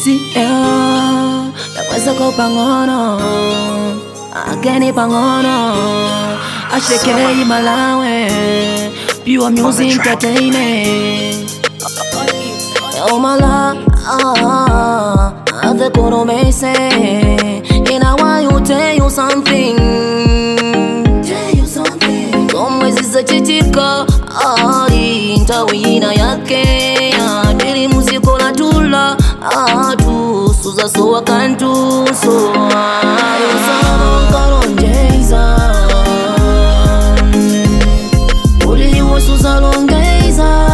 si yeah, takweza ko pang'ono ageni pang'ono ashekei malawe pure music entertainment Oh my love, ah, ah, the guru may say, and I want to tell you something. Tell you something. Somwezi za chichika, ali ntawina yake, adili muziko na tula, atu suza so wakantu so. Ayo sama karonjeza, uliwo suza longeza.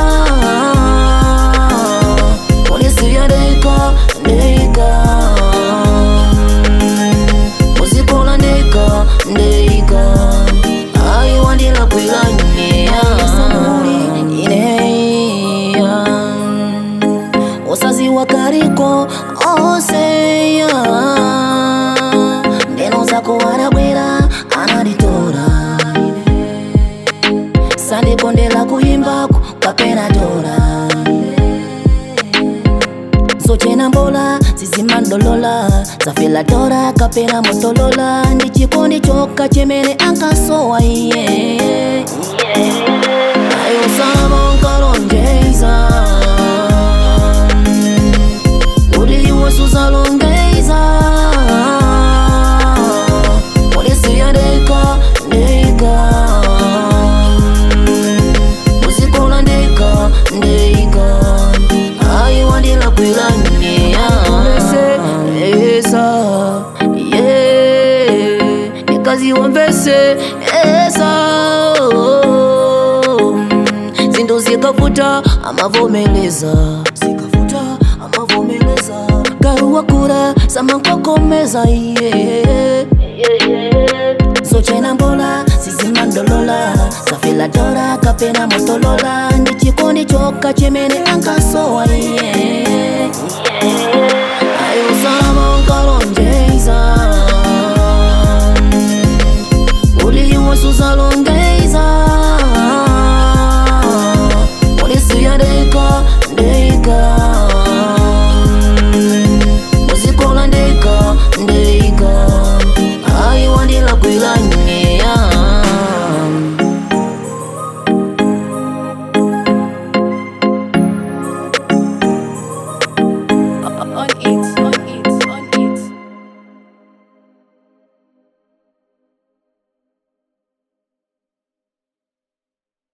Polisi ya deka, deka Uzikola ndeka, ndeka Aiwandila kwilanyea Ineya Osazi wakariko, oseya Ndeno zako wanabwera, anaditora Sande konde la kuimbako, kapena tora sochena mbola zizimandolola zafela tora kapena motolola ndi chikondi chokka chemene ankasowa iye ayo sama nkalonjeza uliwo suzalongeza polisi ya deka deka uzikola ndeka ndeka aiwandila kwilanyea esa ye nikaziwambese esa zinto zikavuta amavomeleza zikavuta amavomeleza garuwa kura samankokomeza iye sochena mbola zizimandolola zafela tora kapena motolola ndi chikondi chokka chemene ankasowa iye ayo sama nkalonjeza uliwo suzalo